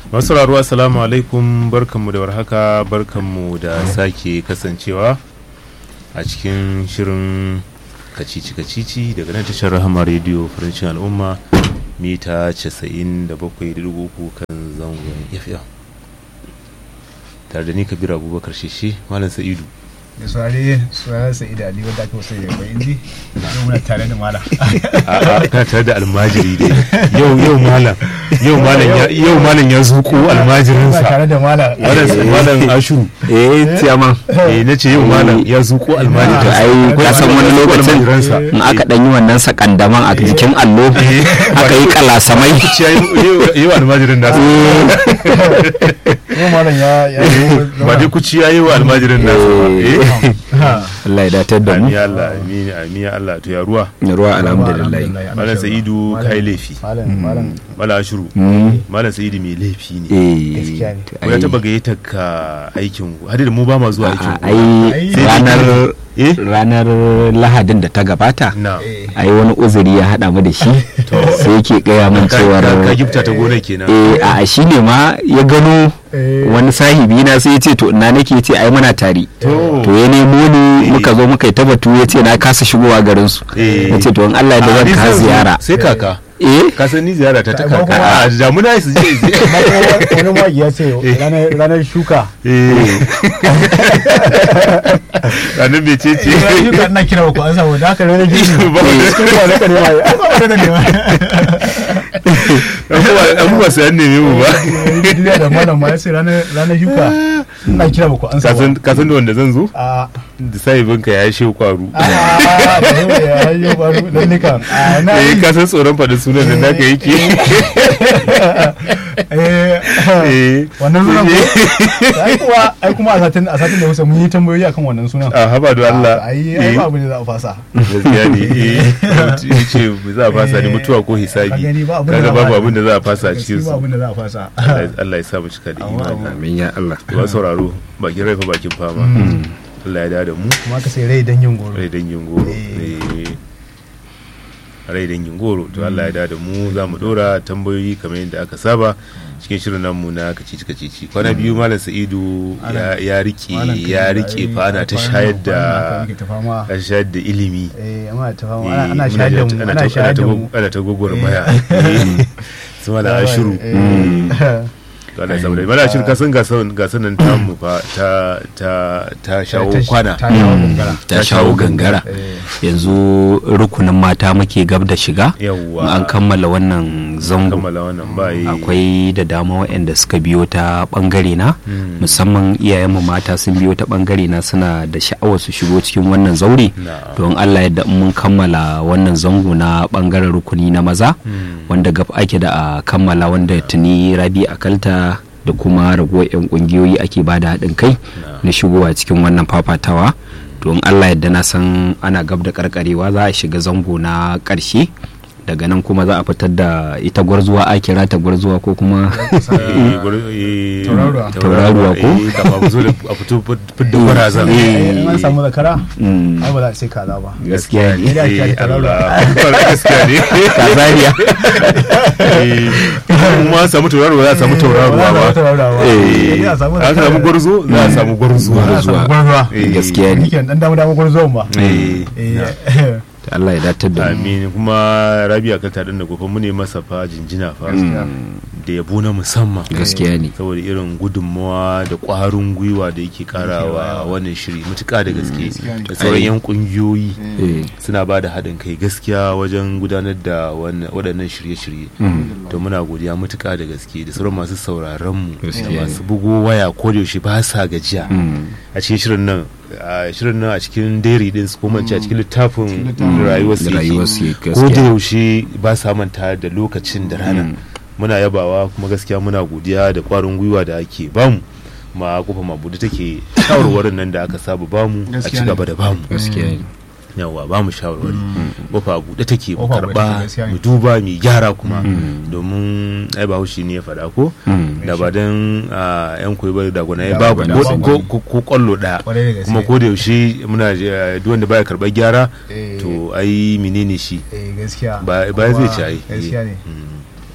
masu sauraro assalamu alaikum barkanmu da warhaka barkanmu da sake kasancewa a cikin shirin kacici kacici daga nan tashar rahama rediyo farancin al'umma mita 97.3 kan zangon fm tare da ni kabir abubakar shishi malam sa'idu da saurare saurare sai da ali wanda aka wasu da bai inji yau muna tare da malam a kana tare da almajiri dai yau yau malam yau malam ya yau malam ya zuko almajirin muna sa tare da malam malam malam ashuru eh tiyama eh nace yau malam ya zuko to almajirin sa ai ka san wani lokacin almajiransa. in aka dan yi wannan sakandaman a jikin allo aka yi kalasamai Kuciya yi- yi wa almajirin nasa yau malam ya ya ba dai kuci ya yi wa almajirin nasa ba eh Allah ya datar da mu amin ya Allah amin amin ya Allah to ya ruwa ruwa alhamdulillah malam sa'idu kai laifi malam malam malam ashuru Mm. malam sa'idu mai laifi ne eh Gaskiya ne. to ko ya ai- taba gayyata ka aikin hadi da mu ba ma zuwa aikin a- ai Sai ranar eh ranar lahadin da ta gabata na ai wani uzuri ya hada mu da shi sai yake gaya min ka cewar ka- ka gifta ta gona kenan eh a shi ne ma ya gano Eh. wani sahibi na sai ya ce to ina nake ce ai muna tari To. to ya nemo ni muka zo muka yi ta batu ya ce na kasa shigowa garin su Eh. ya ce to in Allah ya da A, zan ni ka zan zo. ziyara sai kaka eh ka san ni ziyara ta ta Ba kaka kuma- a damuna su je amma kuma wani mawaki ya ce ranar ranar shuka eh ranar mece ce ranar shuka ina kira ku an samu da haka ranar girbi Ba wanda- cikin ba na kare ma ai ba wanda ne ma an ba sayan neme mu ba duniya da malam ma ya ce ranar ranar shuka ina kira ku an ka san samu ka san da wanda zan zo a da sahibinka ya shi kwaru a da ya yi ba dan nika a na eh yi ka san tsoron faɗin sunan da naka yake eh eh wannan sunan ko ai kuwa ai kuma a satin a satin da wuce mun yi tambayoyi akan wannan sunan a haba da Allah ai eh, ai ba abu ne za a fasa gaskiya ne eh ya ce za a fasa ne mutuwa ko hisabi Ka gani ba abin da kaga za a babu fasa. abin da za a fasa a cikin gaskiya ba su abin da za a fasa Allah Allah ya sa mu cika da Amma- imani amin ya Allah ba sauraro bakin rai fa bakin fama Allah ya dawo da mu kuma ka sai rai dangin goro rai dangin goro Eh. eh rai dangin goro to Allah ya dawo da mu za mu dora tambayoyi kamar yadda aka saba cikin shirin namu na kacici kacici kwana biyu malam sa'idu ya- ya rike Malam Kabiru, ya rike ai, fa ana ta kwanan shayar nan- da kwanan nan muke ta fama. an shayar da ilimi eh amma ta fama Eh, ana ana muna shayar da da- mu ana ana ta- shayar da ana ta mu gog- ana ta gwagwarmaya su mala ashiru Eh, to Allah ya saboda mala ashiru ka san gasan gasan nan tamu fa ta ta ta shawo ta- kwana ta shawo gangara ta shawo gangara Eh, yanzu rukunin mata muke gab da shiga yawwa an kammala wannan zango kammala wannan ba yi akwai da dama waɗanda suka biyo ta ɓangare na musamman iyayenmu mata sun biyo ta ɓangare na suna da sha'awar su shigo cikin wannan zaure Na'am. don allah yadda in mun kammala wannan zango na ɓangaren rukuni na maza wanda gab ake da a kammala wanda tuni rabi akalta da kuma ragowar 'yan ƙungiyoyi ake ba da haɗin kai na shigowa cikin wannan fafatawa don allah yadda na san ana gab da karkarewa za a shiga zango na ƙarshe daga nan kuma za a fitar da ita gwarzuwa a kira ta gwarzuwa ko kuma Eh, gwar- eh, Tauraruwa. Tauraruwa ko? eh, kafin a zo da a fito fidda gwarazan eh, in an samu zakara Mm, ai ba za a sai kaza ba gaskiya ne da ake Eh, tauraruwa. Allah gaskiya ne kazariya Eh, kuma samu tauraruwa za a samu tauraruwa Ba za a ba samu tauraruwa ba. Eh, Eh, a samu an samu zakara. gwarzo za a samu gwarzo Za a samu gwarzuwa Eh, gaskiya ne Ni ke dan damu damu gwarzuwan ba eh, eh ta Allah ya datar da mu amin kuma rabia kan taɗin da gobe mu ne masa fa jinjina fa da yabo na musamman gaskiya ne saboda irin gudunmawa da ƙwarin gwiwa da yake karawa wannan shiri matuƙa da gaske da sauran yan ƙungiyoyi Eh, suna ba da haɗin kai gaskiya wajen gudanar da wannan- waɗannan shirye-shirye to muna godiya matuƙa da gaske da sauran masu sauraron mu da Gaskiya masu bugo waya ko da yaushe ba sa gajiya mm, a cikin shirin nan a shirin nan a cikin dairy din su kuma in ce a cikin littafin rayuwar su rayuwar su ko yake, da gaskiya. yaushe ba sa manta da lokacin da rana muna yabawa kuma gaskiya muna godiya da kwarin gwiwa da ake bamu ma kofa mabudu take shawarwarin nan da aka saba bamu a ci Gaskiya ne. gaba da bamu gaskiya ne yawa ba mu shawarwari kofa a buɗe take mu Kofa a buɗe karba take, gaskiya ne. mu duba mu gyara kuma domin ai ba haushi ne ya faɗa ko Mm. da ba dan ah, yan koyi bari da gwana ya Da ba ba ko- da ko ko- ko kwallo ɗaya Kwarai da gaske. kuma ko da yaushe muna eh, duk wanda baya karɓar gyara Eh. to ai menene shi eh gaskiya ba ba zai ci ai gaskiya ne Mm.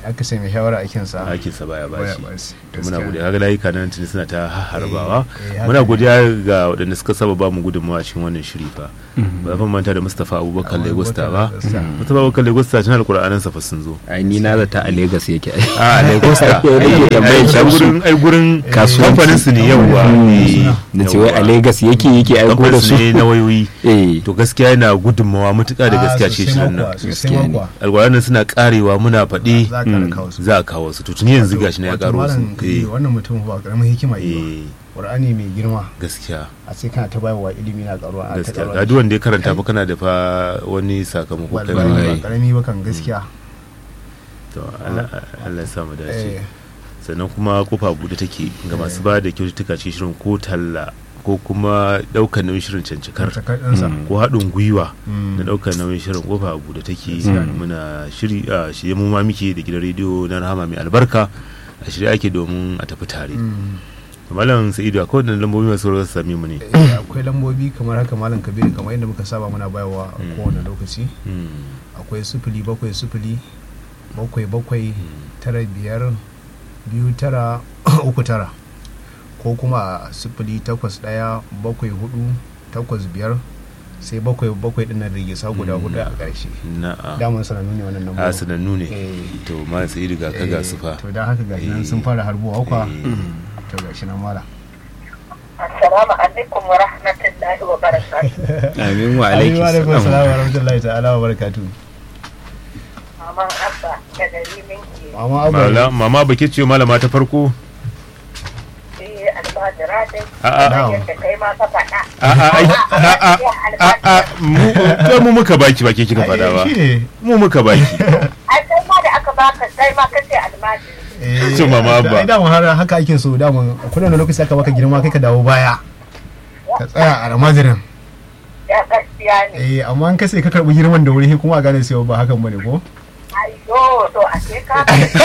aka sai mai shawara aikin sa aikinsa baya baya bashi bashi to muna godiya kaga layuka nan tuni suna ta harbawa Eh, eh, haka muna ne. godiya ga waɗanda suka saba ba mu gudunmawa cikin wannan shiri fa ba zan manta da Mustapha Abubakar Legosta ba Legosta. Mustapha Abubakar Legosta tana Alƙur'anin sa fa sun zo ai ni na zata a Lagos yake ai a Legosta Nake tambayar ai Shamsu. gurin ai gurin Kasuwanci. kamfanin su ne yawwa eh, da ce wai a yawwa. Lagos yake yake aiko da kamfanin su su ne na wayoyi eh to gaskiya yana gudunmawa mutuƙa da gaskiya ce shirin nan sosai Gaskiya ne. makwa alƙur'anin suna karewa muna faɗi za ka kawo su za a kawo su to tuni yanzu gashi na ya Wato karo su malam Kabiru, eh wannan mutum ba karamin hikima yi ba eh Qur'ani mai girma gaskiya a sai kana ta bayarwa ilimi na karuwa a ta gaskiya karuwa ga duk wanda ya karanta fa kana da fa wani sakamako kai wallahi ma ba karami ba kan gaskiya to Allah Allah ya sa mu dace eh sannan kuma kofa bude take ga masu ba da kyaututtuka ce shirin ko talla ko kuma daukar nauyin shirin cancikar takar ɗansa ko haɗin gwiwa Mm. na daukar nauyin shirin kofa bude take Mm. muna shiri a shirye mu ma muke da gidan rediyo na rahama mai albarka a shirye ake domin a tafi tare Mm. malam sa'idu akwai wannan lambobi masu rawar sami mu ne Eh, akwai lambobi kamar haka malam kabiru kamar yadda muka saba muna bayarwa a Mm. kowane lokaci Mm. akwai sufuli bakwai sufuli bakwai bakwai tara biyar biyu tara uku tara ko kuma a sufuli takwas ɗaya bakwai hudu takwas biyar sai bakwai bakwai ɗin nan rigisa guda Mm. hudu a ƙarshe na'a daman sanannu ne wannan a lambobi sanannu ne Eh. to malam sa'idu ga ka ga su fa to don haka gashi nan sun Eh. fara harbuwa kwa Eh. to gashi nan mala Assalamu alaikum wa rahmatullahi wa barakatuh. amin wa alaikum alaikum salam salam wa rahmatullahi ta'ala wa barakatuh Maman Abba da gari minki mama abu Mala- mama baki ce malama ta farko eh almajira dai. A, a. Kamar yadda kai ma ka faɗa. a a ai, a a a a mu kai mu muka baki ba ke kika fada ba shi ne mu muka baki Ai kai ma da aka baka kai ma ka ce almajiri. Eh, Su mama abba. ai daman har haka ake so daman kullum da lokaci aka baka girma kai ka dawo baya ka tsaya a ramazirin Ya gaskiya ne. eh amma an kase ka karbi girman da wuri kuma a gane cewa ba hakan bane ko Ai yo to a ce ka.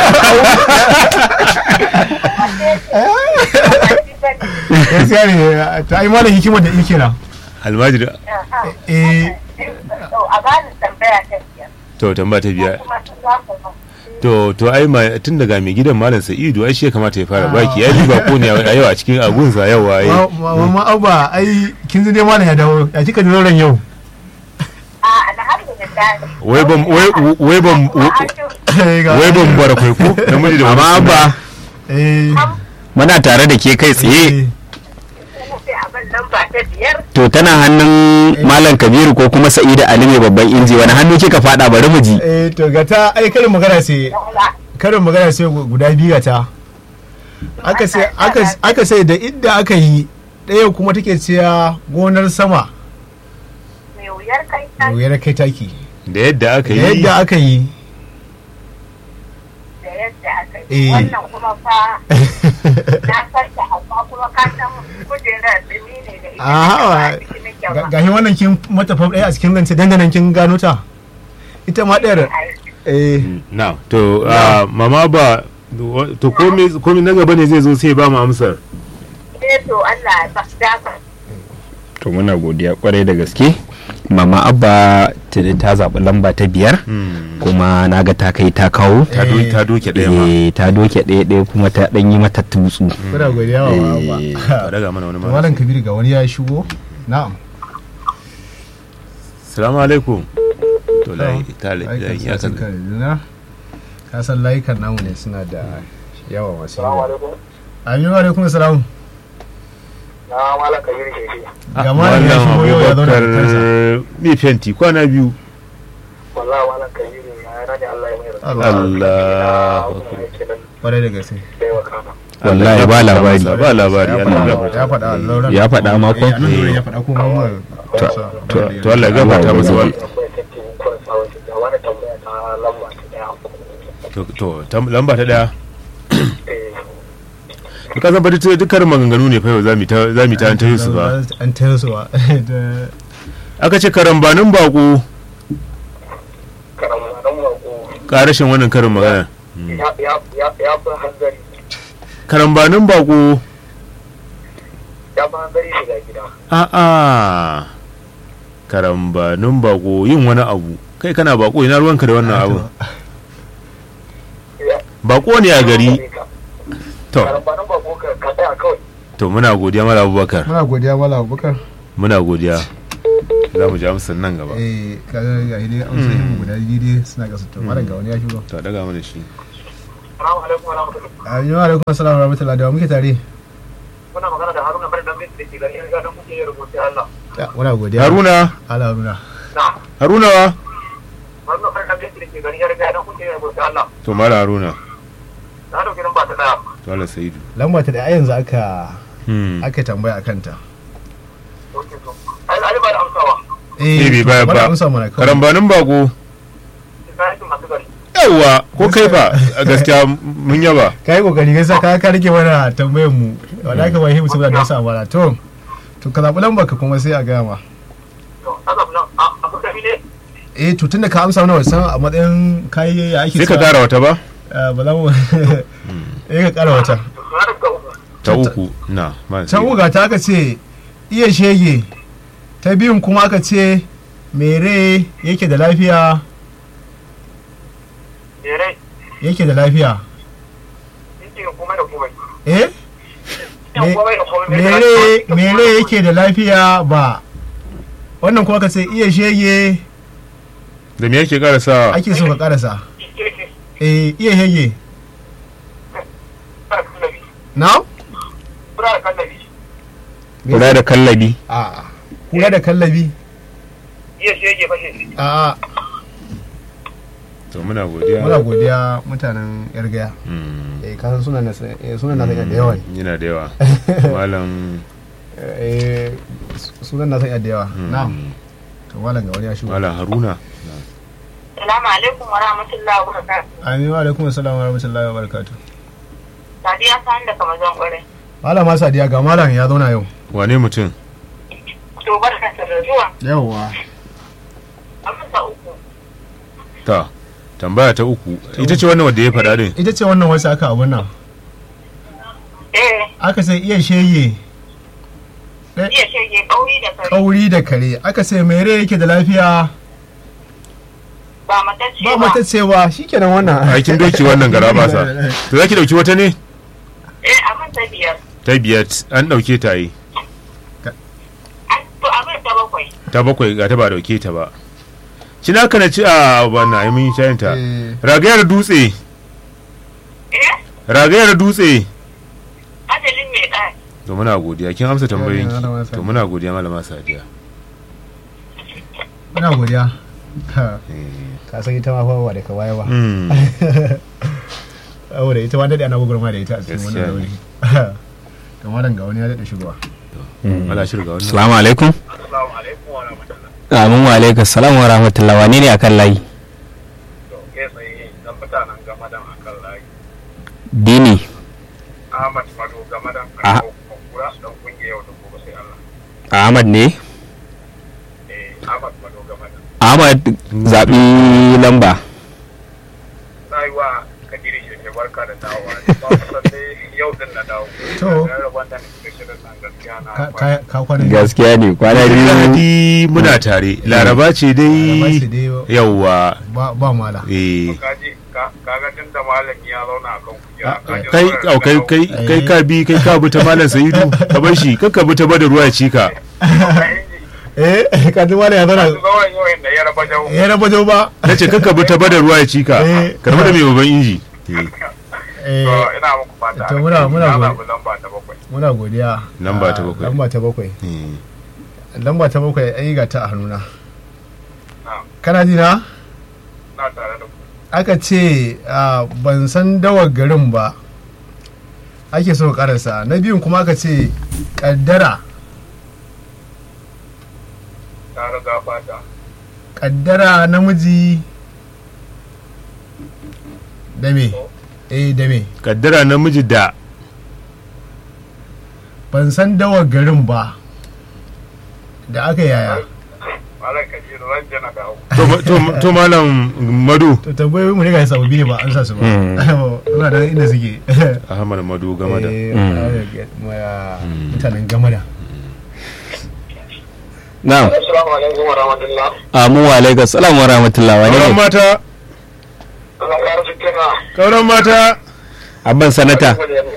gaskiya ne ta ai malam hikimar da yake na almajiri eh To a bani tambaya ta biyar. to tamba ta biya Kuma sun za ku ma. to to ai ma tun daga mai gidan malam sa'idu ai shi ya kamata ya fara baki ya ji bako ne a yau a cikin agunsa yau ai mama abba ai kin ji dai malam ya dawo ya kika ji ran yau A alhamdulillah. wai ban wai wai ban wai ban bara kai ko namiji da amma wani ba eh muna tare da ke kai tsaye eh, Sai abin lamba ta biyar. to tana hannun malam kabiru ko kuma sa'ida ali mai babban inji wani hannu kika fada bari mu ji eh to ga ta ai karin magana sai Yawwa. karin magana sai guda biyu ga ta aka sai aka aka sai da idda aka yi ɗaya kuma take cewa gonar sama Mai wuyar kai da ta wuyar kai taki da yadda aka da yi yadda aka yi da yadda aka Eh. yi. Wannan kuma fa na san ta amma kuma ka san kujerar dumi ne da ita. a hawa ba a ciki nake ba. gashi wannan kin mata fam ɗaya a cikin zance dandanan kin gano ta ita ma ɗayar Ai, eh na to ah, mama ba to komai komai na gaba ne zai zo sai ba mu amsar eh to Allah ya ba dafa. to muna godiya kwarai da gaske mama abba tuni ta zaɓi lamba ta biyar Hmm. kuma na ga ta kai ta kawo ta do- ta doke ɗaya ma Eh, ta doke ɗaya ɗaya kuma ta ɗan yi mata tutsu kuna godiya wa Eh, ba daga mana wani ba ma malam kabir ga wani ya shigo na'am salamu alaikum to lai ta lai Layukan ya sun kan kan juna. ka san layukan namu ne suna da yawa masu Assalamu yawa alaikum. amin wa alaikum salam Na malaka yiri ke shi. ga malam ya shigo yau ya zauna da kansa mai fenti kwana biyu Wallahi malaka yiri ya rage Allah ya mai Allah Allah kwarai da gaske Wallahi ba labari. ba labari ya Allah ya faɗa gafarta ya faɗa lauran Ya faɗa ma ko? Eh, a nan lauran ya faɗa ko ma mu to to Allah ya gafarta masa wa wani tambaya ta lamba ta daya. to to tam- lamba ta daya to ka san ba duk dukkan maganganu ne fa yau zamu ta zamu ta an tayi su ba an tayo su ba Da- aka ce karambanin bako Karamanin mako karashin wannan karin magana ya ya fi hanzari karambanin bako ya fi hanzari shiga gida. a'a karambanin bako yin wani abu kai kana bako ina ruwanka da wannan abu Ya bako ne a gari to karambanin ba ko ka tsaya kawai to muna godiya mala abubakar muna godiya mala abubakar muna godiya za mu ji amsar nan gaba eh kaga ga dai amsa yin guda biyu dai suna kasa to malam ga wani ya shigo to a daga mana shi salamu alaikum wa rahmatullahi amin wa alaikum assalam wa rahmatullahi da wa muke tare muna magana da haruna bari dan bin da ke gari ya ga dan kuke yin rubutu Allah Ya, muna godiya haruna ala haruna na haruna wa haruna bari dan bin da ke gari ya ga dan kuke yin rubutu Allah to mala haruna na dauki nan ba ta daya to Allah saidu lamba ta da a yanzu aka hmm aka tambaya akan ta dauke to ai ali ba da amsawa eh bai bayar bana ba amsa mana kawai karambanin bako sai ka masu gari yawa ko kai fa a gaskiya mun yaba ka yi kokari gaisa ka ka rike mana tambayar mu wanda aka bai himu saboda nasa amana to to ka zaɓi lambar ka kuma sai a gaya ma to azab nan a abu da ne eh to tunda ka amsa mana wasan a matsayin kayi ya ake sai ka sa- kara wata ba Ah, ba za mu eh ka kara wata to na da uku ta uku na ma ta uga ta aka ce iya shege ta biyun kuma aka ce mere yake da lafiya mere yake da lafiya yake komai da komai eh yan komai da komai mere mere yake da lafiya ba wannan kuma aka ce iya shege da me yake kara sa ake so ka karasa yake eh iya shege da kallabi na kura da kallabi kula da kallabi a kula da kallabi iya shi yake fashe shi a to muna godiya muna godiya mutanen yargaya Hmm. eh kasan sunan na eh, sunan na da yawa ne. yana da yawa malam eh sunan na da yawa hmm, na to malam ga wani ya shigo malam haruna Salamu alaikum wa rahmatullahi wa barakatuh. amin wa alaikum assalam wa rahmatullahi wa barakatuh Sadiya ta da kamar zan ƙwarai. malama sadiya ga malam ya zauna yau wane mutum To barka da zuwa. yawwa Amsa uku. ta tambaya ta uku ita ce wannan wadda ya faɗa din ita ce wannan wasu aka abun nan Eh, aka sai iya shege iya shege ƙauri da kare. kauri da kare aka sai mere yake da lafiya Ba matacce ba ba. mata cewa shikenan wannan aikin doki wannan gara ba sa to zaki dauki wata ne Eh, abin ta biyar. ta biyar an dauke ta yi An- To abin ta bakwai. ta bakwai ga ta ba dauke ta ba shi na kana ci a wannan ai mun shayin ta Eh, ragayar dutse Eh, ragayar dutse ajalin mai ɗaya. to muna godiya kin amsa tambayoyin Ya, ya, malama ki to Sadiya. muna godiya malama sadiya ina godiya Ha, Eh, ka san ita ma fa ba da ka baya ba hmm, saboda ita ma daɗe ana gugurma da ita a cikin Gaskiya wannan ne. rauni kamar ga wani ya daɗe shigowa mala shirga wannan assalamu alaikum assalamu alaikum wa rahmatullahi amin wa alaikum salam wa rahmatullah wane ne akan layi to kai tsaye dan mutanen gamadan akan layi dini Ahmad Mado gamadan Ah. kan kura dan kungiyar yau da gobe sai Allah ahmad ne eh Ahmad Mado gamadan ahmad zaɓi lamba sai wa kadiri shi ke barka da dawowa ba kusan dai yau din na dawo To. da rabon da nake shirin nan gaskiya na Ka- ka- ka kwana biyu. gaskiya ne kwana biyu Lahadi muna tare laraba ce Laraba ce dai dai yawwa ba ba mala eh kaji ka kaga tun da malami ya zauna akan kujera kaji kai zuwa au, kai dawo. kai kai ka bi kai ka bi ta malam sayidu ka bar shi kakka bi ta bada ruwa ya cika Ka inji, eh ka ji mala ya ka zauna ji zuwa yau inda ya raba jau ya raba jo ba na ce kakka bi ta bada ruwa ya cika Eh. karbi da mai babban inji Eh, eh to ina muku fata to muna- muna na gode. zaɓi lamba ta bakwai muna godiya Lamba ta Ah, bakwai. lamba ta bakwai eh. lamba ta bakwai ai ga ta a hannuna na kana ji na na tare da ku aka ce ah, ban san dawar garin ba ake so ka karasa na biyun kuma aka ce kaddara ta riga fata kaddara namiji da me eh da me kaddara namiji da ban san dawar garin ba da aka yaya malam kajiru ran jana dawo to ma- to ma- to malam madu to tambayoyi mu ne ga sababbi ne ba an sa su ba suna da inda suke ahmad madu game da Eh, Mm. ah, mutanen gamada na'am assalamu alaikum wa rahmatullah amin wa alaikum salam wa rahmatullah wane auren ne mata Allah ƙara su kira. kauran mata abban sanata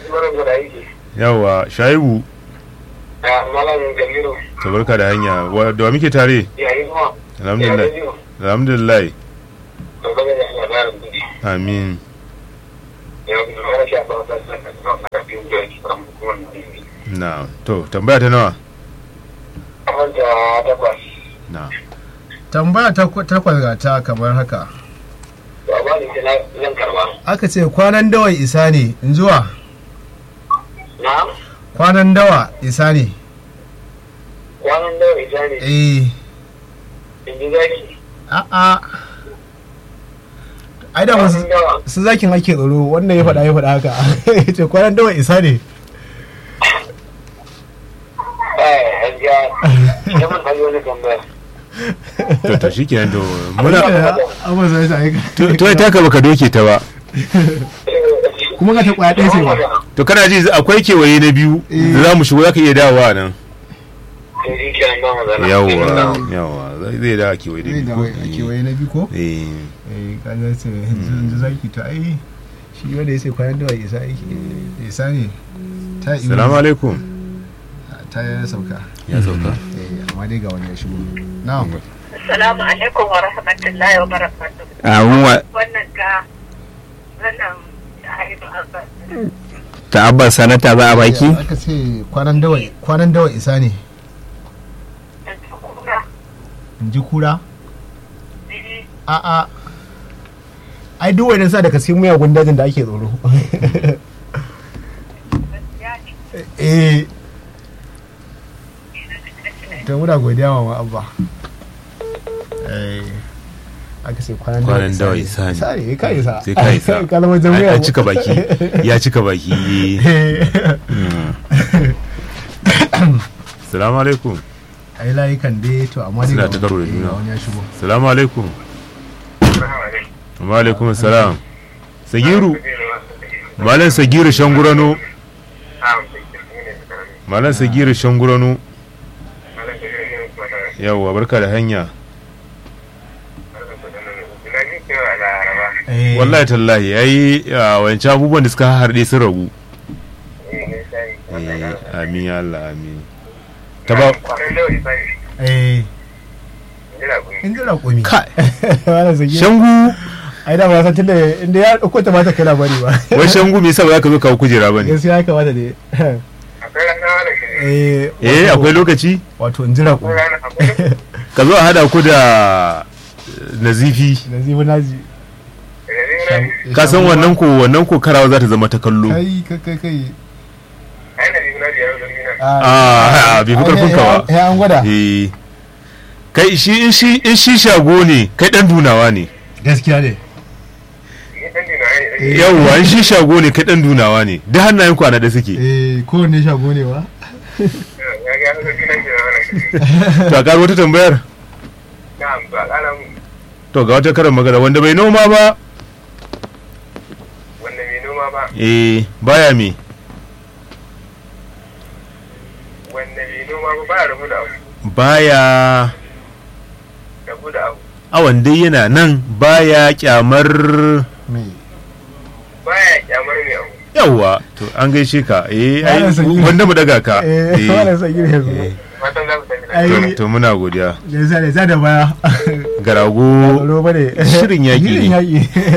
yawa shaibu Ya malam Jamilu. ta barka da hanya Wa- da wa muke tare Ya yi zuwa. alhamdulillah alhamdulillah To gaba da labarin kuɗi. amin Ya yi zuwa rashin ba ta saka a kafin da ya kira hukumar Najeriya. na to tambaya ta nawa Kamar da takwas. na tambaya ta takwas ga ta kamar haka Ba ba ni na zan karba. aka ce kwanan dawa isa ne in zuwa Na? kwanan dawa isa ne Kwanan da ita ne. eh In ji zaki. a'a ai da wasu Kwanan dawa. su zakin ake tsaro wannan ya faɗa ya faɗa haka ya ce kwanan dawa isa ne Eh, gaskiya. Idan mun ɗan yi wani tambaya. to to shikenan to muna amma sai ta aika to to ita ka baka doke ta ba kuma ga ta kwaya ɗaya ce ba to kana ji akwai kewaye na biyu da za mu shigo za ka iya dawowa nan Sai shi kenan ba matsala. yawa yawa zai zai dawo kewaye da zai biyu da ko? wai a kewaye na biyu ko eh eh kaza ce yanzu zaki to ai shi wanda ya ce kwanan dawa isa yake isa ne ta yi salamu alaikum ta ya sauka ya sauka eh amma dai ga wani ya shigo na'am Assalamu alaikum wa rahmatullahi wa barakatuh. a wa- Wannan ta wannan ta haifu Abbas. ta abban sanata za a baki aka ce kwanan dawa kwanan dawa isa ne Da ta kura. in ji kura Bibi. a'a ai duk wani sa daga cikin miyagun dajin da ake tsoro Gaskiya ne. eh ta muna godiya wa ma abba eh aka ce kwanan dawa Kwanan dawa isa ne. isa ne ka isa sai ka isa kalmar jan Ai, miyagun an cika baki ya cika baki Mm. salamu alaikum ai layukan dai to amma dai Suna ga ta karo da wani- eh, juna. ga wani ya shigo salamu alaikum wa alaikum salam sagiru malam sagiru shangurano malam sagiru shangurano yawwa barka da hanya Eh, wallahi tallahi yayi a wancan abubuwan da suka harɗe sun ragu Eh, amin ya Allah amin ta ba eh in ji raƙumi Kai. wala zagi shangu ai da ba san tunda inda ya dauko ta mata kai labari ba wai shangu me yasa ba za ka zo kawo kujera ba ne gaskiya ya kamata ne eh eh wato- akwai lokaci wato in ji raƙumi ka zo a hada ku da eh, nazifi da zibi naji ka san wannan ko wannan ko karawa za ta zama ta kallo kai kai kai kai Ah, bai fi karfin ka ba. ya an gwada eh kai shi in shi in shi shago ne kai dan dunawa ne gaskiya ne Eh, yawwa in shi shago ne kai dan dunawa ne duk hannayen ku a da suke eh kowanne shago ne ba to a karo wata tambayar to ga wata karin magana wanda bai noma ba wanda mai noma ba eh baya me wanda mai noma ba ba ya rabu da abu baya rabu da abu awan dai yana nan baya kyamar me ba ya kyamar mai abu yawwa to an gaishe ka eh ai Malam Sagiru. wanda mu daga ka eh wala sai gire yanzu eh, fatan za ku tafi da ai to- to muna godiya da za da za da baya garago tsoro bane Shirin yaƙi ne. shirin yaƙi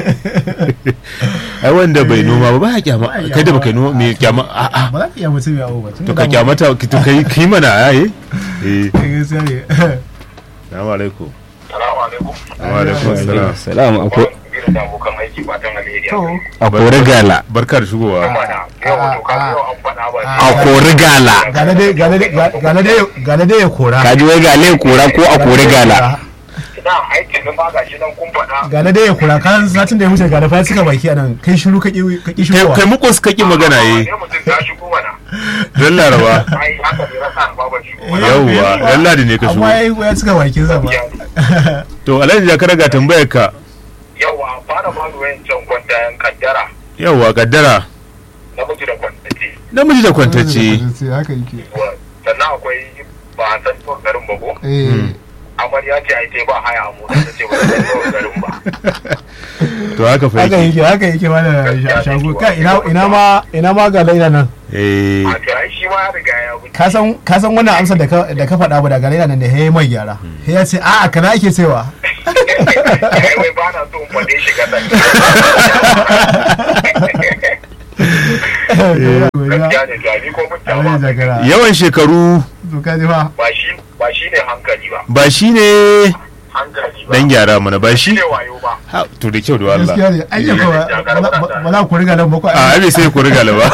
ai wanda bai noma ba baya kyama Baya kai da kyama. baka noma me kyama a a ba za ka iya mutum ya ba to ka kyamata to kai kai mana ai eh gaskiya ne assalamu alaikum salamu alaikum wa alaikum assalam salam a ko- biyu da abokan aiki fatan alheri to a kori gala barka da shigowa yau to ka yau an faɗa ba a kori gala gane dai gane dai gane dai gane dai ya kora ka ji wai gale kora ko a kori gala na aikin nan ba ga shi nan kun faɗa gane dai ya kora kan satin da ya wuce gane fa ya cika baki anan kai shiru ka ki ka ki kai shigowa kai mukus kake magana eh ne mutum ta shigo mana don laraba ai haka ne rasa ba ban shigo mana yawwa dan ladi ne ka amma shigo ya ya cika bakin sa ba to alhaji da ka raga tambayar ka yawa fara ba da wayancan kwantayen kaddara yawwa kaddara namiji da kwantace namiji da kwantacce sai haka yake sannan akwai ba a san garin bago eh amarya ce ai ba haya a mota ta ce ba ta zo garin ba to haka fa haka yake yake haka yake mana shago kai ina ina ma ina ma ga laila nan eh a to ai shi ma ya riga ya wuce ka san ka san wannan amsar da ka da ka faɗa ba daga laila nan da he mai gyara he ya ce a'a kana ake cewa ai wai ba na so in faɗe shi gadan gaskiya ne to ni ko mun ta Alhaji ba Zakara. yawan shekaru to ka ji fa ba shi ba shi ne hankali ba ba shine hankali ba dan gyara mana ba shi shi ne wayo ba Ha, to da kyau da gaskiya Allah ne an yi ba ba za ku riga nan ba ko a abi sai ku riga laba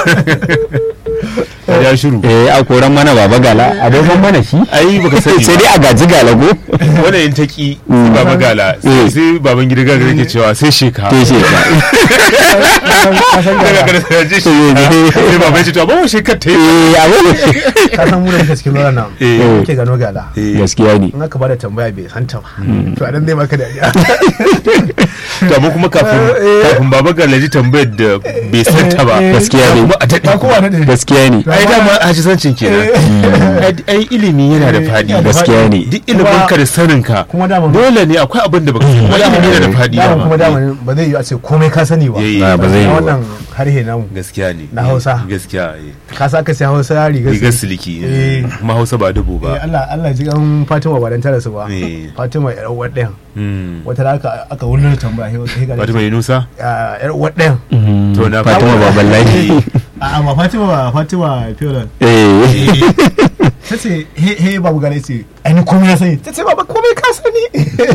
ya shiru eh a koran mana baba gala a dai san mana shi ai baka sani sai dai a gaji galago wanda in ta ki sai baba gala sai Eh. sai baban gida gaga yake cewa sai sheka to shi ka ka san daga ga kada sai je sheka sai baban ya ce to ba shekar ta yi eh abu ka san mu da muke cikin lura nan Eh. muke gano gala Eh. gaskiya ne in aka bada tambaya bai santa ba to anan zai maka dariya to amma kuma kafin kafin baba gala ji tambayar da bai santa ba Gaskiya ne. kuma a daɗe ba kowa ne gaskiya ne ai dama hajisancin kenan Ai- ai ilimi yana da faɗi gaskiya ne duk ilimin ka da sanin ka kuma dama dole ne akwai abin da baka sani kuma ilimi yana da faɗi dama dama kuma dama ba zai yi a ce komai ka sani ba Eh, ba zai yi Na ba. wannan harhe namu gaskiya ne Na Hausa. gaskiya eh. ka sa ka sai hausa rigar rigar su siliki Eh. kuma hausa ba dubu Eh, ba Allah Allah ji an Fatima ba dan tara su ba Eh. Fatima yar uwar ɗayan Mm. wata da aka aka wurin tambaya he he ga Fatima Yunusa Ah, yar uwar ɗayan to na fatima baban lahi a ba Fatima ba Fatima Fiola eh ta ce he he babu gane ce ai ni komai na sani ta ce baba komai ka sani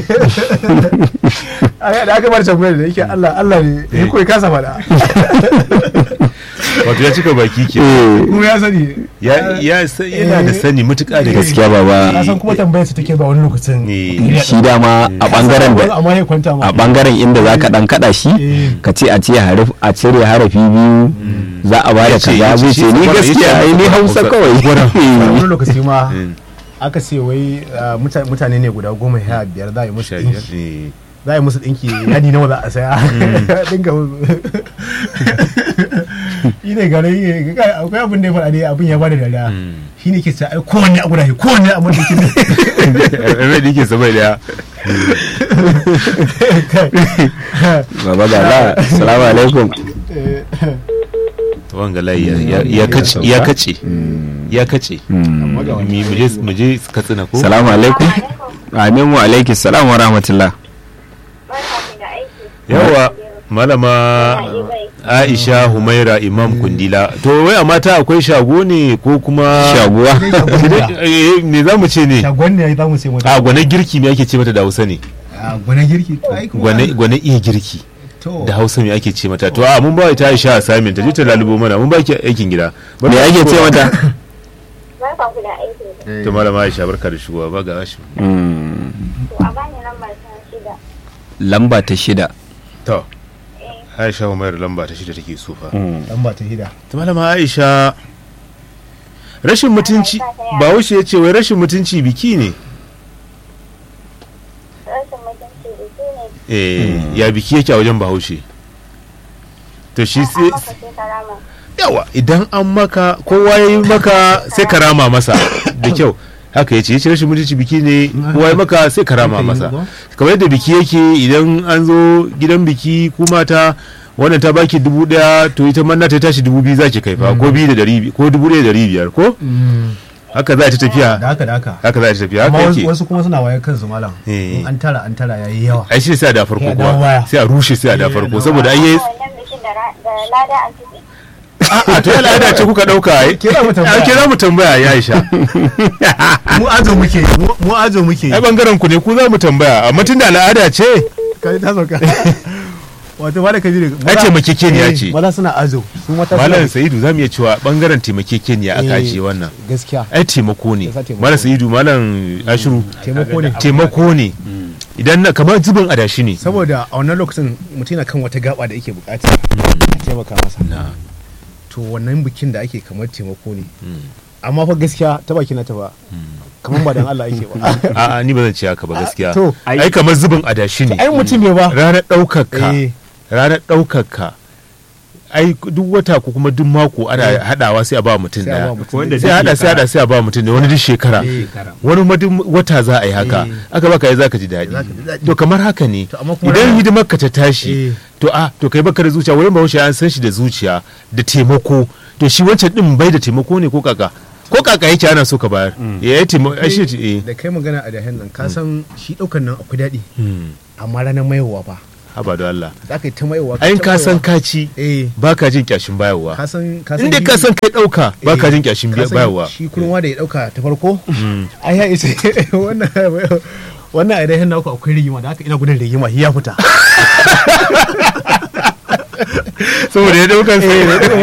a da aka bar tambayar da yake Allah Allah ne Eh. he komai ka sa faɗa wato ya cika baki ke komai ya sani ya ya sa- yana da sani mutuka da gaske gaskiya ka baba san kuma tambayar su take ba wani lokacin Eh. shi dama a bangaren da amma ya kwanta ma a bangaren inda za ka dan kada shi Eh. ka ce a ce harif a cire harafi biyu za a bada Ya ce- kaza ya ce zai shi ce ni saboda- gaskiya ya ce ai ni hausa Hausa. kawai wani lokaci ma Mm. aka ce wai ah, muta- mutane ne guda goma sha biyar za a yi musu Sha biyar. ɗinki Eh. za a yi musu ɗinki yadi nawa za a saya dinga shi ne gane yi akwai abin da ya faɗa ne abin ya bada dariya Mm. shi ne ke sa ai kowanne abu da shi kowanne abu da ke Rai da yake sabai daya baba gala salamu alaikum wanga layi ya- ya- ya kace ya kace ya kace Mm. Mi- mu je mu je katsina ko salamu alaikum amin wa alaiki salam wa rahmatullah Barka da aiki. yawa malama aisha humaira imam kundila to wai a mata akwai shago ne ko kuma shaguwa Eh, me za mu ce ne shagon ne za mu sai mata a gwane girki me ake ce mata da hausa ne a gwane girki to ai kuma- gwane gwane iya girki to da hausa me ake ce mata to a mun ba ta aisha assignment ta je ta lalubo mana mun ba ki aikin gida me ake ce mata Barka ku da aiki. to malama aisha barka da shigowa ba ga shi Mm. To a bani lambar ta shida. lamba ta shida to aisha humaira lamba ta shida take so fa dan ba ta hida ta malama aisha rashin mutunci ba wuce ya ce wai rashin mutunci biki ne Rashin mutunci biki ne. eh ya biki yake a wajen bahaushe to shi An sai maka sai karama. yawa idan an maka kowa ya yi maka sai ka rama masa da kyau haka ya ce ya ce rashin mutunci biki ne kowa ya maka sai ka rama masa kamar yadda biki yake idan an zo gidan biki ku mata wannan ta baki dubu daya to ita manna ta tashi dubu biyu za ki kai fa ko biyu da dari bi- ko dubu daya da dari biyar ko haka za ta tafiya da haka da haka haka za ta tafiya amma haka wasu- yake wasu kuma suna waye kansu malam Eh. in an tara an tara yayi yawa ai shi sai a da farko Ya dawo kuwa baya. sai a rushe sai a da Ya farko dawo saboda ai yayi Wannan bikin da ra- da lada a ciki. a to al'ada ce kuka dauka ai Ke za mu tambaya. Ai, ke za mu tambaya ya Aisha mu azo muke yi, mu- mu azo muke yi. ai bangaren ku ne ku za mu tambaya amma tunda al'ada ce kai ta sauka wato ba da kabiru Ai, taimakekeniya ce. maza suna azo su mata suna malam sa'idu za mu iya cewa bangaren taimakekeniya aka Eh, ajiye wannan gaskiya ai taimako ne Yasa taimako malam sa'idu malam ashiru taimako ne taimako ne idan na kamar zubin adashi ne saboda a wannan lokacin mutum yana kan wata gaba da yake bukata a taimaka masa Na. to wannan bikin da ake kamar taimako ne Mm. amma fa gaskiya ta baki na ta ba kamar ba dan Allah yake ba a'a ni ba zan ce haka ba gaskiya to ai kamar zubin adashi ne ai mutum ne ba ranar ɗaukar ka eh ranar ɗaukar ka ai duk wata ko kuma duk mako ana hadawa sai a ba mutum Sai a daya ba mutum Wanda sai a hada sai a hada sai a ba mutum da wani duk shekara shekara. wani ma duk wata za a yi haka Eh. aka baka yi zaka ji daɗi Zaka ji daɗi. to kamar haka ne To, amma kuma idan rana- hidimar ka ta tashi Eh. to a to kai baka da zuciya wurin bahaushe an san shi da zuciya da taimako to shi wancan din bai da taimako ne ko kaka ko kaka yake ana so ka bayar ya yi taimako ai shi eh da kai magana a dahen nan ka san shi ɗaukan nan akwai daɗi Hmm. amma ranar mayowa fa haba da Allah za ka yi ta mayowa ayin ta ka san mayowa. ka ci eh baka jin kyashin bayarwa ka san ka inda shi- ka san kai dauka baka eh, jin kyashin ka san bayarwa shi kurma da ya ɗauka ta farko ai ya isa wannan wannan a dahen naku akwai rigima da haka ina gudun rigima shi ya fita saboda ya daukan sai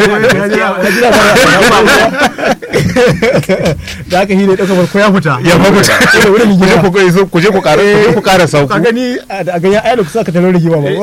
da haka shi da ya ɗauka farko ya fita ya fa kuta Ina gudun ku je rigima ku so ku je ku ƙara ku je ku ƙara sauku ka gani a a ganyen ayar da kusa ka talo rigima ba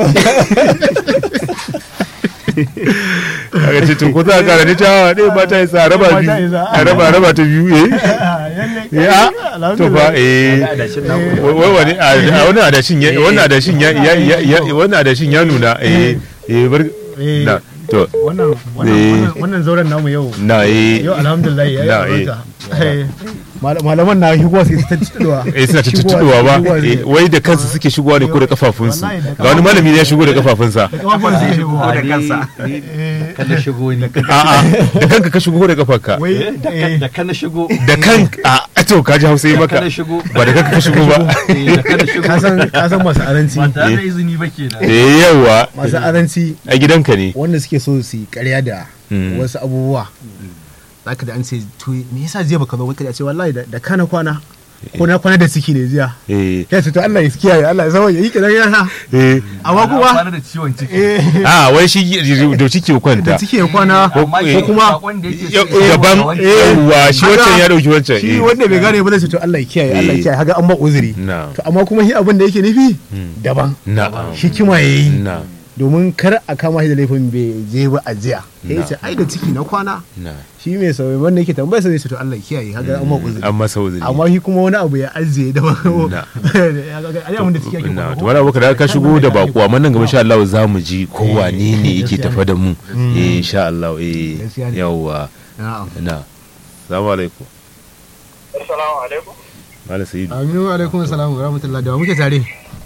kaga ce to ko za ka ƙara ni ta ɗaya ba ta yi sa raba Ba ta biyu yi sa. a raba raba ta biyu eh ya to fa eh adashin naku da wai wai wani a a wannan adashin ya wannan adashin ya ya ya ya- wannan adashin ya nuna eh eh bar Eh. na to wannan wannan Eh. wannan- wannan zauren namu yau na eh yau alhamdulillah ya yi Na, albarka Eh, mal- malaman na shigowa su ta tuduwa eh suna ta tuttuɗowa ba eh, wai da kansu suke shigowa ne ko da kafafunsu Wallahi da ga wani malami ne ya shigo da kafafunsa kafafun suke shigowa da kansa kada shigo ni a'a da kanka ka shigo da kafarka wai eh, da kana shigo da kan a to ka ji hausa yi da maka kana shigo ba da kanka ka shigo ba eh, da kana shigo ka san ka san masu aranci ba tare da izini ba kenan eh yawa masu aranci a gidanka ne wanda suke so su yi ƙarya da Mm. wasu abubuwa zaka da an ce to me yasa jiya baka zo ba ka ce wallahi da- da kana kwana ko na kwana da ciki ne jiya eh ya ce to Allah ya kiyaye Allah ya sawa ya yi kidan yana eh amma kuma kwana da ciwon ciki eh a wai shi da ciki kwanta da ciki ya kwana amma eh, shi kuma- sakon da yake Ya- so ya daban wa wani- yawa shi Haka, wancan ya dauki wancan shi eh. wanda bai gane ba zai ce to Allah ya kiyaye Allah ya Eh. kiyaye haga an ba uzuri na to amma kuma shi abin da yake nufi daban na hikima yayi na domin kar a kama shi da laifin bai je ba a jiya ya Na. ce ai da ciki na kwana na shi mai sauyi wanda yake tambaya sai zai ce to Allah ya kiyaye haga an ba uzuri an masa uzuri amma shi kuma wani abu ya ajiye da ba Na. ya ga ai abin da ciki yake na kwana to ko? wani abu da ka shigo da bako amma nan gaba insha Allah za mu ji ko wane ne yake tafa da mu eh insha Allah eh Gaskiya ne. yawa na'am na assalamu alaikum Assalamu alaikum. malam sa'idu aminu alaikum assalam wa rahmatullahi da wa muke tare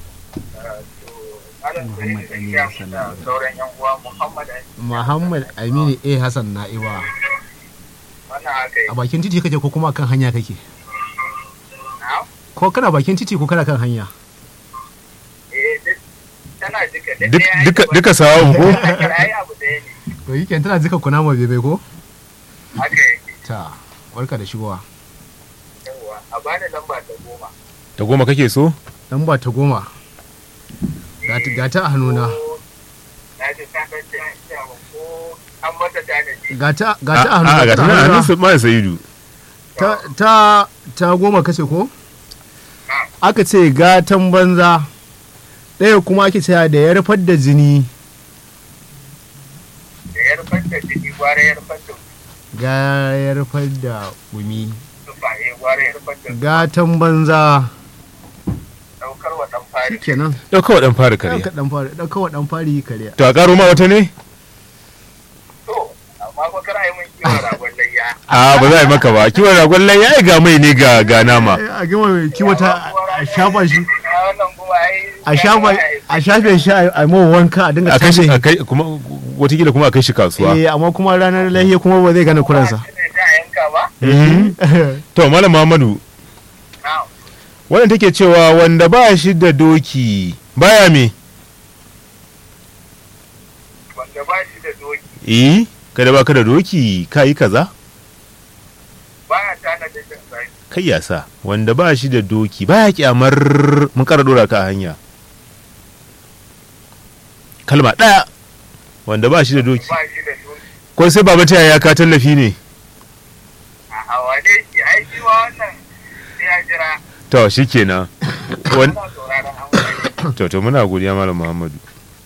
Muhammad Aminu da sauran yan uwa Muhammad Aminu. Muhammad Aminu A Hassan Na'iba Wannan haka yi. a bakin titi kake ko kuma kan hanya kake Na'am. ko kana bakin titi ko kana kan hanya Eh, duk tana duka duk Duk- ɗaya duka ake duka sawa ko ba- ai abu ɗaya ne. to yi tana jika kunama bebe ko Haka yake. ta barka da shigowa Yawwa, a bani lamba ta goma. ta goma kake so dan ba ta goma Ga ta- ga ta a hannuna Ko- Na ji ta ɗan ja ja ko an mata tanaji. ga ta ga ta a a hannuna ga tana tana hannuna. hannun malam sa'idu ta ta ta goma kace ko aka ce gatan banza ɗaya kuma ake cewa da ya rufar da jini Da ya rufar da jiki gwara ya rufar da ga ya rufar da gumi tufa ya gwara ya rufar da gatan banza ɗaukar wa ɗan fari. kenan ɗauka wa ɗan fara kare ɗauka ɗan fari ɗauka wa ɗan fari kare to a ƙaro ma wata ne To, amma ko kar a yi mun kiwon ragon layya. a ba za a yi maka ba kiwon ragon lai ya ga mai ne ga ga nama a gama mai kiwata a shafa shi A wannan kuma ai. a shafa a shafe shi a a mawa wanka a dinga a kai shi tace a kai kuma watakila kuma a kai shi kasuwa eh amma kuma ranar lahiya kuma ba zai gane kuransa Ne ta yanka ba? to malam Muhammadu Na'am. wannan take cewa wanda ba shi da doki baya me Wanda ba shi da doki eh kada ba ka da doki ka yi kaza baya tana da jin zaki. kai ya sa wanda ba shi da doki baya kyamar mun kara dora ka a hanya kalma ɗaya wanda ba shi da doki Ba shi da doki. ko sai baba ta ya ka tallafi ne A wane shi ai shi ma wannan sai ya jira. to shikenan Wan- Muna sauraron amfani. to to muna godiya malam muhammadu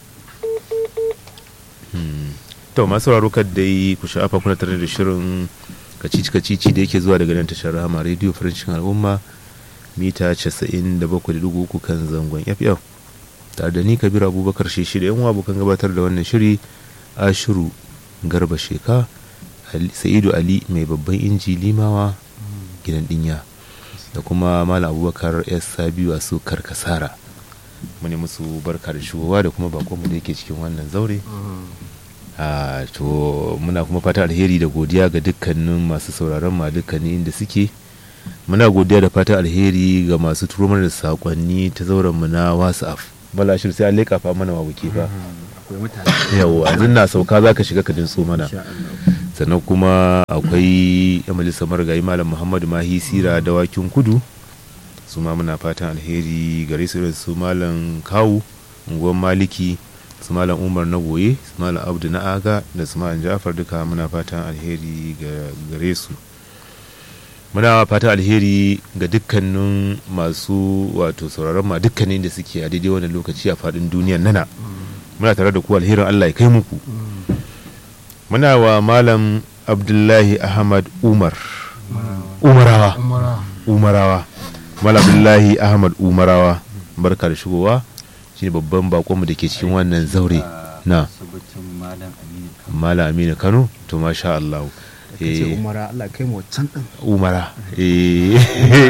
Hmm. to masu sauraro kad dai ku sha'afa kuna tare da shirin kacici kacici da yake zuwa daga nan tashar rama radio farancin al'umma mita 97.3 kan zangon ff tare da ni kabir abubakar shi da yan abokan gabatar da wannan shiri ashiru garba sheka Ali- sa'idu ali mai babban inji limawa gidan dinya da kuma malam abubakar s sabiu a su karkasara mune musu barka da shigowa da kuma bakonmu da yake cikin wannan zaure a to muna kuma fata alheri da godiya ga dukkanin masu sauraron ma dukkanin inda suke muna godiya da fata alheri ga masu turo mana da sakonni ta zauren mu na whatsapp bala shir sai an leƙa fa mana wabuke fa akwai mutane yawa yanzu na sauka za ka shiga ka dinso mana sannan kuma akwai yan majalisar marigayi malam muhammadu mahi sira dawakin kudu su ma muna fatan alheri gare su irin su malam kawu unguwar maliki su malam umar na goye su malam abdu na aga da su malam jafar duka muna fatan alheri ga- gare su muna fatan alheri ga dukkanin masu wato sauraron ma dukkanin da suke a daidai wannan lokaci a faɗin duniyar nana muna tare da ku alherin allah ya kai muku muna wa malam abdullahi ahmad umar umarawa umara umarawa malam abdullahi ahmad umarawa barka da shigowa shine babban bakonmu da ke cikin wannan zaure na malam aminu kano to masha allah kace Eh, umara Allah kai mu can din umara Eh,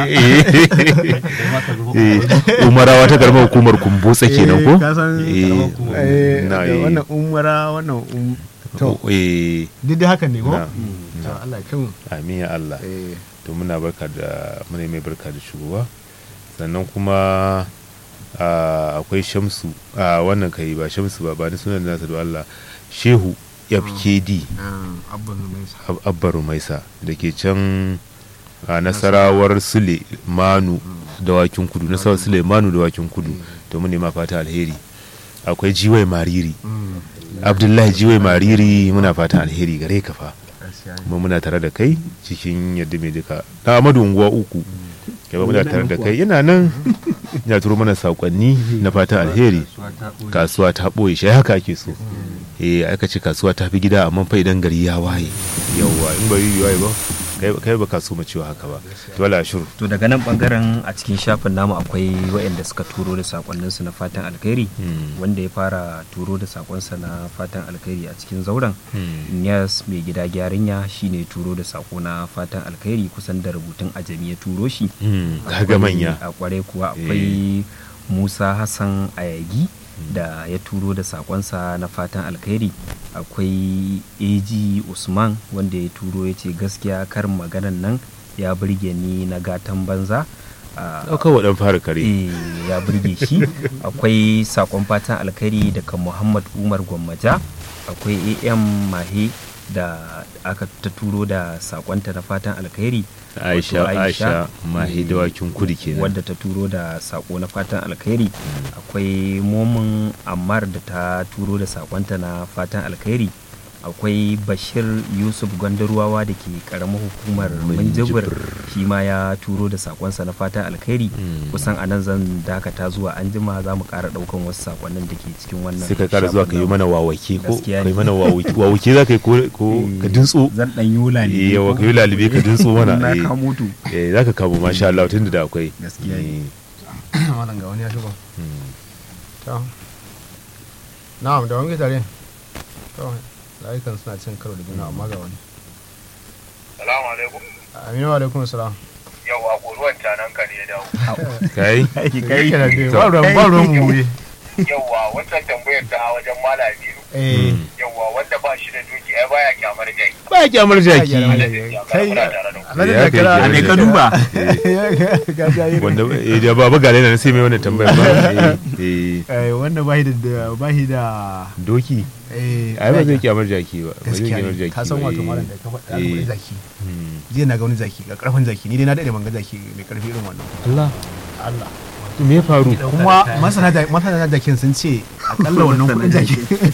eh, umarawa ta karamar hukumar kumbotsa kenan ko ka san Eh, eh, na, da eh. wannan umara wannan um to eh duk dai haka ne ko na, to Allah kai mu amin ya allah eh to muna barka da muna mai barka da shigowa sannan kuma ah, akwai shamsu a wannan kai ba shamsu ba ba ni sunan nasa da Allah shehu fkd abban mai sa Ab- abba rumaisa da ke can a nasarawar sule manu dawakin kudu nasarawar sule manu dawakin kudu to mu nema fata alheri akwai jiwai mariri abdullahi jiwai mariri muna fata alheri gare ka fa kuma muna tare da kai cikin yadda mai duka na amadu unguwa uku yaba muna tare da kai yana nan ya turo mana sakonni na fata alheri kasuwa ta ɓoye shi haka ake so eh aka ce kasuwa ta fi gida amma fa idan gari ya waye yawwa in bari yi waye ba kai kai ba ka so mu cewa haka ba to wala shiru to daga nan bangaren a cikin shafin namu akwai waɗanda suka turo da sakonninsu na fatan alkhairi Hmm. wanda ya fara turo da sakonsa na fatan alkhairi a cikin zauren Hmm. Niyas mai gida gyarinya shine turo da sako na fatan alkhairi kusan da rubutun ajami ya turo shi Hmm, kaga Akwai- manya a kware kuwa akwai musa hassan ayagi da ya turo da sakonsa na fatan alkhairi akwai ag usman wanda ya turo ya ce gaskiya karin maganan nan ya burge ni na gatan banza a- ɗaukar wa ɗan fara kare Eh, ya burge shi akwai sakon fatan alkhairi daga muhammad umar gwammaja akwai am mahe da aka ta turo da sakonta na fatan alkhairi aisha wato aisha mahi eh, dawakin kudu kenan wadda ta turo da sako na fatan alkhairi akwai momin ammar da ta turo da sakonta na fatan alkhairi akwai bashir yusuf gwandaruwawa da ke karamar hukumar minjibir shi ma ya turo da sakonsa na fatan alkhairi Mm. kusan a nan zan dakata zuwa an jima za mu kara daukan wasu sakonnin da ke cikin wannan sai ka kara zuwa ka yi shafin mana wawake ko Gaskiya ka yi ne. mana wawake wawake za ka yi ko ko ka dintso zan dan yola ne eh yawa ka yi lalube ka dintso mana na eh. kamutu eh za ka kamo masha Allah tun da akwai Gaskiya ne. Eh, wannan ga wani ya shigo hmm. to na'am da wani tare to layukan suna cin karo da juna amma ga wani Salamu alaikum. aminu wa alaikum salam Yawwa goruwan canan ka ne ya dawo. kai kai kana dai ba ruwan ba ruwan mu ne Yawwa wancan tambayar ta wajen malami eh yawwa wanda ba shi da doki ai baya kyamar jaki. ba kyamar jaki kai Muna tare da ku. alhaji Ya da kai kira kenan. me ka duba ga jayi wanda eh da baba gale na sai mai wannan tambayar ba eh eh, eh wanda bahi da bahi da doki eh ai ba zai kyamar jaki ba ba zai gaskiya kyamar ne jaki ka san ba, wato eh. malam da ka faɗa Eh. alƙawari zaki Hmm. jiya na ga wani zaki ga karfin zaki ni dai na daɗe ban ga zaki mai karfi irin wannan Allah Allah to me ya faru kuma masana da masana da jakin sun ce akalla wannan kuɗin jaki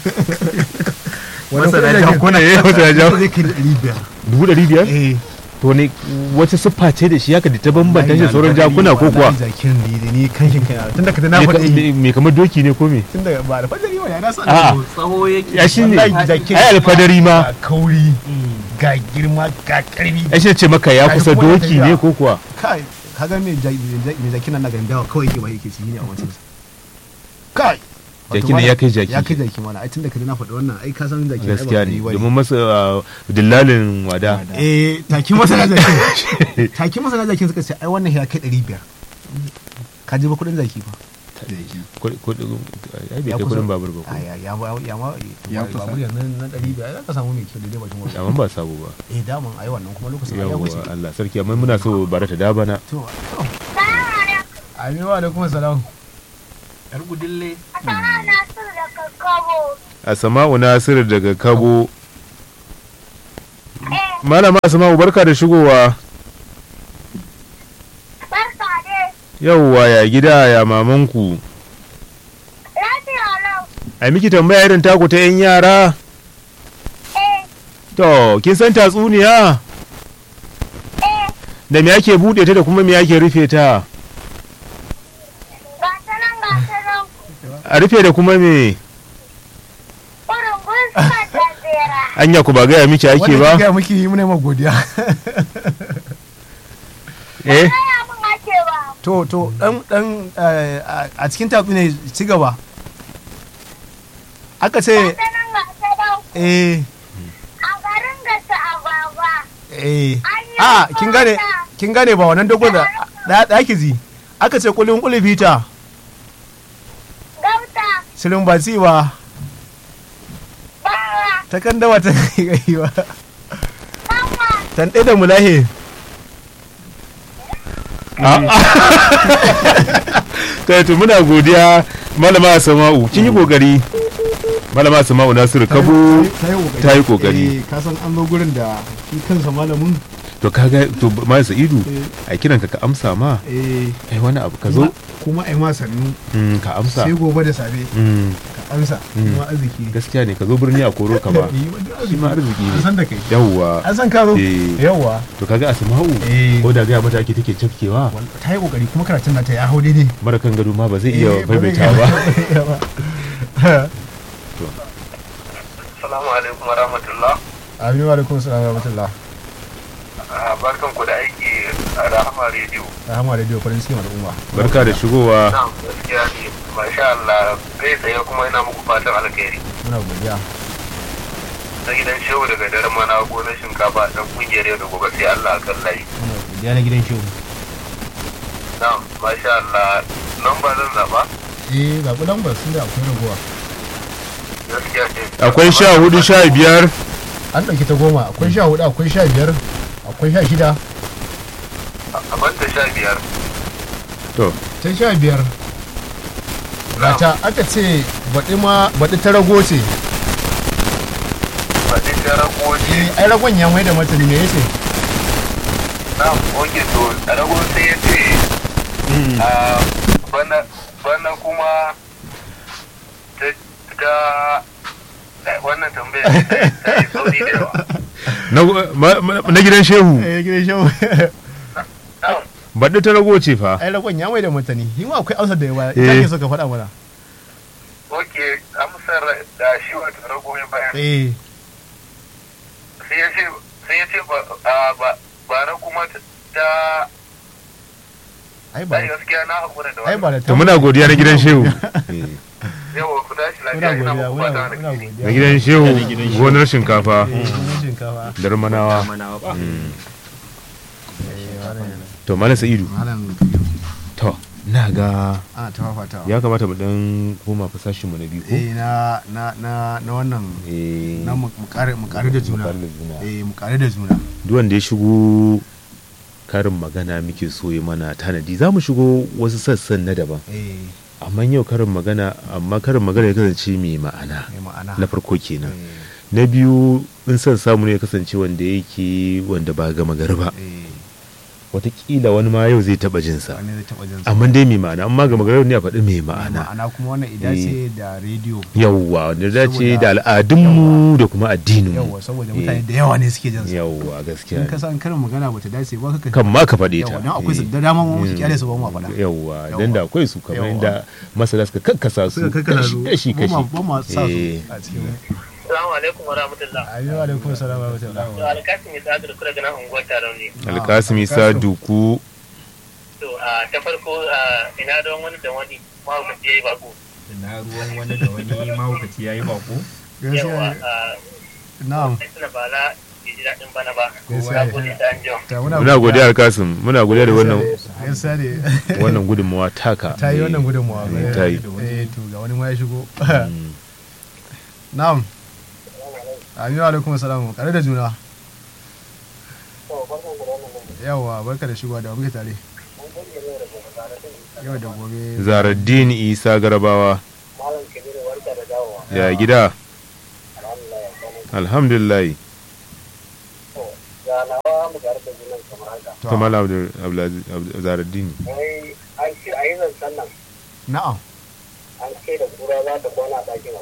wannan Masana kuɗin jakin kuna eh wata ja zai kai ɗari biyar dubu ɗari biyar eh to ne wata siffa ce da shi haka da ta bambanta shi da sauran jakuna ko kuwa wallahi zakin ne da ni kanshin kai tun da ka na Me ka- faɗi me- me kamar doki ne ko me tun da ba da fadari wa ya na san A'a. tsawo yake ya shi ne Wallahi jakin ai alfadari ma ga kauri ga girma ga karfi ya shi ce maka ya Ga kusa kuma yana doki tafiya. ne ko kuwa kai kaga me ja- me ja- me jakin nan na garin dawa kawai ke ba yake ci ne a wancan sa kai jaki ne ya kai jaki ya kai jaki mana ai tunda ka na faɗi wannan ai ka san jaki ai ba gaskiya ne kai bane. domin masa uh, dillalin wada eh taki masana jakin taki masana jakin suka ce ai wannan ya kai 500 ka ji ba kudin zaki fa Kudi- kudi- ai bai Ya kai kusa- kudin babur ba ko. a ya ya ma ya ma Ya kusa. babur yanzu na 500 ai za ka samu mai kyau da dai bakin wani amma ba sabo ba eh daman ai wannan kuma lokacin ai ya yawwa wuce Allah sarki amma muna so bara ta dabana to to aminu wa alaikum salam yar gudille Sana na su da kakkabo. Asma'u Nasir daga Kabo Eh, Malama Asma'u barka da shigowa barka dai. yawwa ya gida ya mamanku Lafiya lau. ai miki tambaya irin taku ta yan yara Eh, to kin san tatsuniya eh, da me ake bude ta da kuma me ake rufe ta ga ta nan ga ta nan. a rufe da kuma me Kurin guska da zera. anya ku ba gaya miki ake ba ga miki yi muna ma godiya eh Kaya mun ake ba. to to dan dan eh, a- a cikin tatsu ne ci gaba aka Ga ce ta nan ga ta nan. eh A garin gasa agwagwa. eh An yi a kin gane mata. kin gane ba wannan dogon da da da zi aka ce kulin kulubi ta Gauta. silin ba ci ba Bawa. ta kan dawa ta kai ba Kanwa. tan ɗaya da mulahe kai to muna godiya malama Asma'u kin yi kokari malama Asma'u Nasir Kabo ta yi kokari. Eh, ka san an zo gurin da shi kansa malamin to kaga to ma Sa'idu a kiran ka ka amsa ma eh ai wani abu ka zo kuma ai ma sannu Mm, ka amsa sai gobe da safe Mm, ka amsa Mm. kuma arziki gaskiya ne ka zo birni a koro ka ba Eh, wani shi ma arziki an ne san da kai yawwa an san ka zo Eh. yawwa to kaga Asma'u Eh. ko da gaya mata ake take cafkewa ta yi kokari kuma karatun nata ya hau daidai mara kan gado ma ba zai iya Eh, ba zai maimaita ba iya ba Assalamu alaikum wa rahmatullah. aminu alaikum salam wa rahmatullah Barkan ku da aiki a Rahama Radio. rahama radio farin cikin al'umma barka da shigowa Na'am, gaskiya ne. Masha Allah, kai tsaye kuma ina muku fatan alkhairi. muna godiya Na gidan shehu daga daren mana gonar shinkafa dan kungiyar yau da gobe sai Allah akan layi. muna godiya na gidan shehu Na'am, masha Allah. Nan ba zan zaba. eh zaɓi lambar sun da akwai ragowa Gaskiya ce. akwai sha hudu sha biyar an ɗauki ta goma akwai sha hudu akwai sha biyar akwai sha shida A banta sha biyar. to ta sha biyar gata aka ce baɗi ma baɗi ta rago ce Ba sai ta ragoji. eh ai ragon ya mai da martani me yace Na'am, oke to a rago sai ya ce a bana bana kuma ta ta eh, wannan tambaya ta ta yi sauri da yawa. na ma- ma- na gidan shehu eh gidan shehu Na'am, baɗi ta rago ce fa ai ragon ya mai da martani yi ma akwai amsar da yawa Eh. ita ke so ka faɗa mana oke amsar da shi wato rago ya bayar. eh sai ya ce sai ya ce ba a, ba bara kuma ta ta ai ba ai gaskiya na hakura da ai ba wannan da to muna godiya na gidan shehu Eh, yawa ku tashi muna lafiya ina godiya muku muna fata muna alheri godiya na gidan shehu gonar shinkafa eh gidan shinkafa darmanawa Manawa ba. Mm. eh wannan to malam sa'idu malam to na ga ana ta fafatawa ya kamata mu dan koma fasashin mu na biyu ko eh na na na na wannan eh na mu mu kare mu kare da juna mu kare da juna. eh mu kare da juna duk wanda ya shigo karin magana muke so yi mana tanadi za mu shigo wasu sassan na daban eh amma yau karin magana amma karin magana ya kasance mai ma'ana mai ma'ana na farko kenan eh na biyu in son samu ne ya kasance wanda yake wanda ba gama gari ba eh watakila wani ma yau zai taba jinsa wani zai taɓa jin sa. amma dai mai ma'ana amma gama gari ne a faɗi mai ma'ana ma'ana kuma wannan ida ce da rediyo yawwa wanda ya dace Saboda- da al'adunmu da kuma addininmu yawa saboda mutane da yawa ne suke jin sa yawwa gaskiya in ka ne. san karin magana bata dace ba ka kan ma ka faɗe ta yawa dan akwai su Eh. da dama mu muke Mm. kyale su ba mu faɗa yawwa Yawwa. dan da akwai su kamar Yawwa. inda masana suka kakkasa su suka kakkana su kashi kashi ba ma sa su Eh. a cikin assalamu alaikum wa rahmatullah ayyuka alaikum salam wa rahmatullah to alkasim ya sa da kula ganin unguwar taron ne alkasimi sa duku to a ta farko a ina don wani da wani mahaukaci ya yi bako na ruwan wani da wani mahaukaci ya yi bako gaskiya na'am tuna ba na ji daɗin bana ba gaskiya ne. gode da an jiwa Ta muna godiya alkasim muna godiya da wannan gaskiya ne wannan gudunmawa taka ta yi wannan gudunmawa Eh, ta yi. eh to ga wani ma ya shigo Mm. na'am aminu alaikum salam kare da juna yawa barka da shigowa da wa muke tare yau da gobe zaraddin isa garabawa malam kabiru warka da dawowa ya gida alhamdulillah ya kwana alhamdulillah ga nawa mu ga harkar jinan kamar haka To, kamal Abdul- Abdulaziz- Abdul- zaraddin wai an ce a yi zancen nan na'am an ce da kura za ta kwana a ɗakin